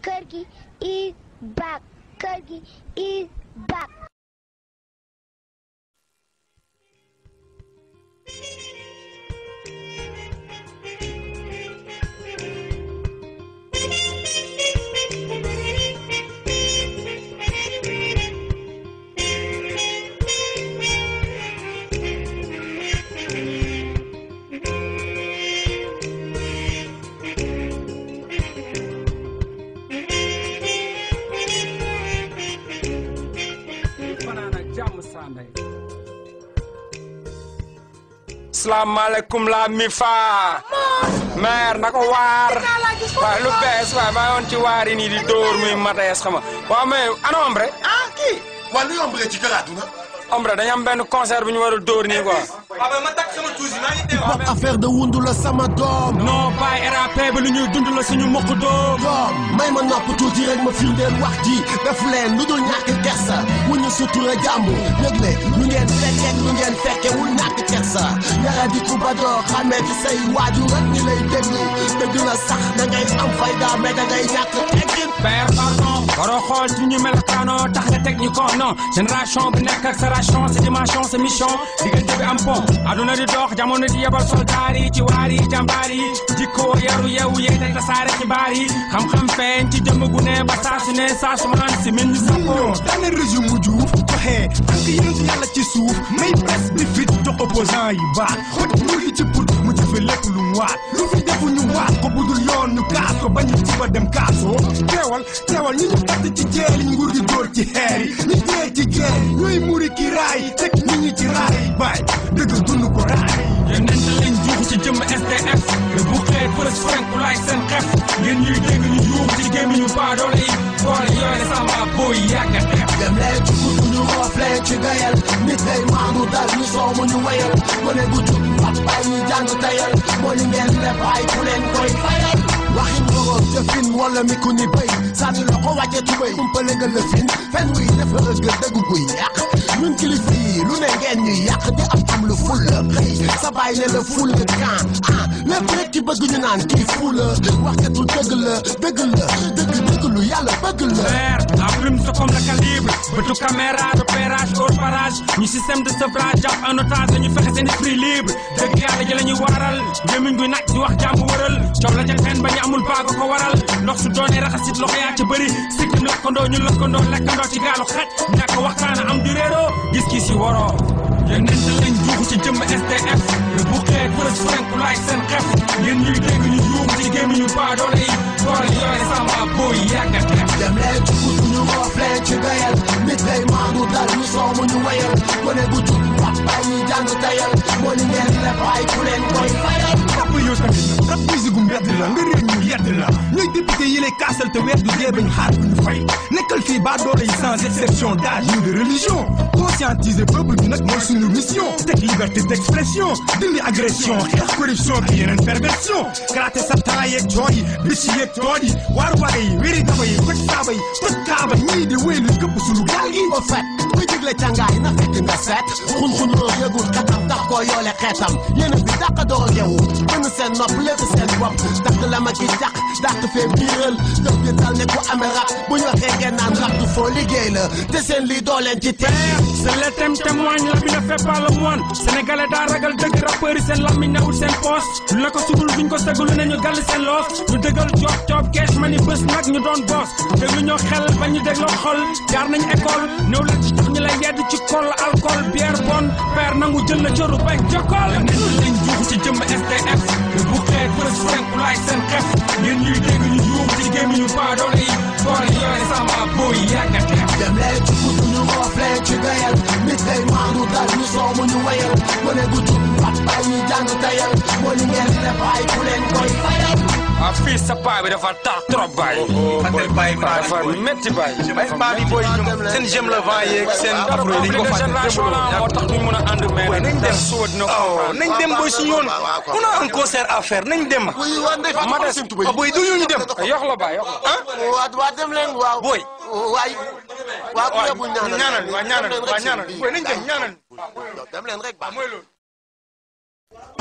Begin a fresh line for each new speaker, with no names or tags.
kër gi is back kër gi is back
fanaan ak jàmm Sambey. salaamaaleykum la mi fa. maire na ko waar. waaye lu bees waaye maa yoon ci waar yi nii di dóor muy matees xam nga waaw mais ana ombre.
ah kii waa lu yomb ci kër àdduna
ombre dañu am benn concert bu ñu war a dóor nii quoi.
wax affaire de wundu la sama doom
non bàyyi RAP ba lu ñuy dund la suñu mokk doom.
doom may ma nopp tuuti rek ma firndeel wax ji def leen lu dul ñàkk kersa wu ñu sutura jàmbur yëgle lu ngeen fekkee lu ngeen fekkee wul ñàkk kersa yara di ku ba doo xamee ci say waajur rek ñi lay déglu dëgg la sax da ngay am fayda mais da ngay ñàkk teggin
père pardon. waroo xool ci ñu melokaanoo tax nga teg ñu ko non génération bi nekk ak sa ration sa dimension sa mission diggante bi am pont aduna di dox jamono di yebal soldaar yi ci waar yi jàmbaar yi jikkoo yaru yeewu yeete tasaare xibaar yi xam-xam feeñ ci jëmm gu ne ba saa su ne saa su maan si min ñu sappoo
daane régime mu juuf joxe tànk yonent yàlla ci suuf may presse bi fit jox opposant yi baat xoj nguur gi ci put mu jëfe lépp lu mu waat lu fi defu ñu waat ko budul yoon ñu kaas ko bañu ci ba dem kaasoo teewal teewal ñi ñu tatt ci jeel yi nguur gi dóor ci xeer yi ñi dee ci geer ñooy muri ki raay teg nit ñi ci raay baay dëgg dund ko raay
yeneen lañ juux ci jëmm SDF le bu xeet fërës frank ku laaj seen xef ngeen ñuy dégg ñu yuux ci gémmiñu baadoole yi boole yooyu sama booy yàgg a def
dem leen ci guddi ñu roof leen ci gayal nit day maandu dal ñu soomu ñu wayal gone gu jub papa yi jàng tayal moo li ngeen leb ay ku leen koy fayal waxin woroon jëfin wala mi ku ni béy sànni loxo wàcce tubéy umpale nga lëfin fen wuy def ëgg dëgg guy yàq ñun kilifa yi lu ne ngeen ñuy yàq di am am lu ful la xëy sa baay ne la ful la kan ah lépp rek ci bëgg ñu naan kii ful la waxkatu dëgg la dëgg la dëgg dëgg lu yàlla bëgg la
Vert, la plume c'est comme le calibre bëtu caméra repérage au parage ñu système de sevrage jàpp en otage dañu fexe seen esprit libre dëgg yàlla ji la ñuy waaral gémmiñ guy nag di wax jàmm wëral coow la ca fen ba ñu amul baago ko waral ndox su doonee raxasit loxo yaa ci bëri sikkim lakkandoo ñu lakkandoo lekkandoo ci gaalu xaj ñàkk waxtaana am di réeroo gis-gis yi waroo yeneen te lañ juuxu ci jëmm SDF le bu xeet fërës frank ku laaj seen xef ngeen ñuy dégg ñu yuuxu ci gémmiñu baadoole yi boole yooyu sama booy yàgg a def
dem leen ci guddi ñu roof leen ci gayal nit day maandu dal ñu soomu ñu wayal gone gu jub papa yi jàng tayal moo li ngeen leb ay ku leen koy fayal
rap yow tamit rap musique gu mbedd la nga réer ñu yedd la ñooy député yi lay kaasal te weer du dee bañ xaar bu ñu fay nekkal fii baa doole yi sans exception d'âge ni de religion conscientiser peuple bi nag mooy suñu mission teg liberté d'expression dindi agression xeex corruption bi yeneen perversion gratter sa temps yeeg cooy yi bis yeeg tool yi waar waar yi wéri daba yi koj saaba yi toj kaaba ñii di wéy lu këpp suñu gaal gi
au fait kuy digle càngaay na fekk nga seet xun-xun loo yëgul katam tax koo yoole xeetam yéen a fi dàq doo yewu mën seen nopp lépp seen bopp dàq la ma ki dàq dàq fee biiral dëf bi dal ne ku amee rab bu ñu waxee ngeen naan rab du foo liggéey la te seen lii doo leen ci teg
C'est le thème témoigne la bi ne fait pas le moine sénégalais daa ragal dëgg rappeurs yi seen lammiñ newul seen poos lu la ko sudul duñ ko sëgulu ne ñu gàll seen loos ñu dëggal coob coob kees ma ni bés nag ñu doon boos déglu ñoo xel ba ñu dégloo xol jaar nañ école néew la ci tax ñu lay yedd ci kol alcool bière bonne père nangu jël la cëru bañ jokkool nit lañ juuxu ci jëmm SDF le bu xeet fërës frank ku laaj seen xef ngeen ñuy dégg ñu yuuxu ci gémmiñu baadoole yi boole yooyu sama booy yàgg a def
dem leen ci guddi ñu roof leen ci gayal nit day maandu dal ñu soomu ñu wayal gone gu jub papa yi jàng tayal moo li ngeen leb ay ku leen koy fayal
ah fii sa paa bi dafa tar trop baay.
Fatel Baye Mara
dafa métti baay.
ay paa bi booy ñoom seen jëm la vent yeeg seen afro yi dañ ko fàtte
génération la moo tax ñu mën a ànd mais
Boy, nañ dem
suba dina ko
oh
comprendre.
nañ dem booy si yoon on a un concert à faire nañ dem
oui waa ndey Fatou
Mades.
Sim Toubé
ah booy du ñu dem
yox la baay yox la.
ah
waa waa dem leen waaw
booy
waay waa ku yebbu ñaanal
ñaanal waa ñaanal waa ñaanal booy nañ dem ñaanal
dem leen rek baax
mooy loolu